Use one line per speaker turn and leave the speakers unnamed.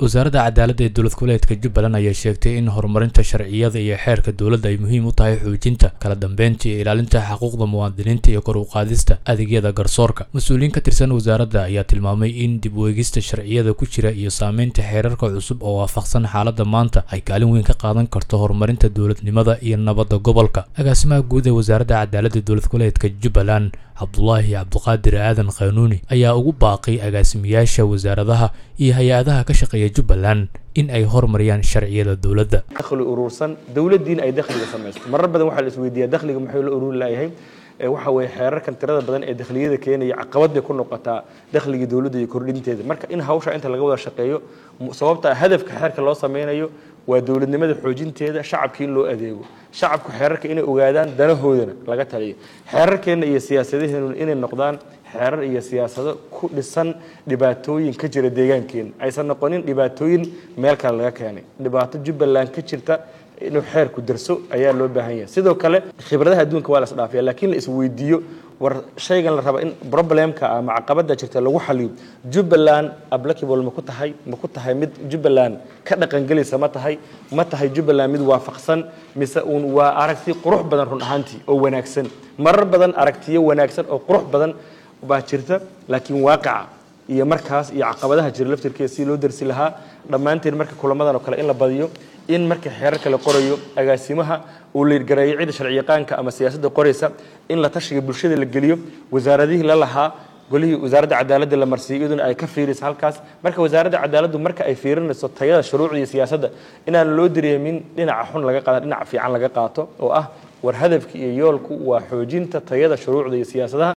wasaaradda cadaaladda ee dowlad goboleedka jubbaland ayaa sheegtay in horumarinta sharciyada iyo xeerka dowladda ay muhiim u tahay xoojinta kala dambeynta iyo ilaalinta xuquuqda muwaadiniinta iyo kor u qaadista adeegyada garsoorka mas-uuliyiin ka tirsan wasaaradda ayaa tilmaamay in dib u eegista sharciyada ku jira iyo saameynta xeerarka cusub oo waafaqsan xaaladda maanta ay kaalin weyn ka qaadan karto horumarinta dowladnimada iyo nabadda gobolka agaasimaha guud ee wasaaradda cadaaladda dowlad goboleedka jubbaland cabdulaahi cabduqaadir aadan khanuuni ayaa ugu baaqay agaasimayaasha wasaaradaha iyo hay-adaha ka shaqeeya jubbaland in ay horumariyaan sharciyada dowladda
dakhli urursan dowladdiina ay dakhliga samaysto marar badan waxaa la isweydiiyaa dakhliga muxuu la ururi laayahay waxa weeye xeerarkan tirada badan ee dakhliyada keenaya caqabad bay ku noqotaa dakhligii dowladda iyo kordhinteeda marka in hawsha inta laga wada shaqeeyo sababta hadafka xeerka loo sameynayo waa dowladnimada xoojinteeda shacabka in loo adeego shacabku xeerarka inay ogaadaan danahoodana laga taliyo xeerarkeenna iyo siyaasadaheenu inay noqdaan xeerar iyo siyaasado ku dhisan dhibaatooyin ka jira deegaankeena aysan noqonin dhibaatooyin meel kale laga keenay dhibaato jubbaland ka jirta inuu xeerku darso ayaa loo baahan yahay sidoo kale khibradaha adduunka waa la isdhaafiya laakiin la isweydiiyo war shaygan la raba in problemka ama caqabada jirta lagu xaliyo jubbaland applicable ma ku tahay ma ku tahay mid jubbaland ka dhaqangelaysa ma tahay ma tahay jubbaland mid waafaqsan mise uun waa aragti qurux badan run ahaantii oo wanaagsan marar badan aragtiyo wanaagsan oo qurux badan baa jirta laakiin waaqica iyo markaas iyo caqabadaha jira laftirkeeda si loo darsi lahaa dhammaanteen marka kulamadan oo kale in la badiyo in marka xeerarka la qorayo agaasimaha uu liirgareeyo cidda sharciyaqaanka ama siyaasadda qoraysa in la tashiga bulshada la geliyo wasaaradihii la lahaa golihii wasaaradda cadaaladda la marsiiyo iyaduna ay ka fiiriso halkaas marka wasaaradda cadaaladdu marka ay fiirinayso tayada shuruucda iyo siyaasadda inaan loo dareemin dhinaca xun laga qaada dhinaca fiican laga qaato oo ah war hadafka iyo yoolku waa xoojinta tayada shuruucda iyo siyaasadaha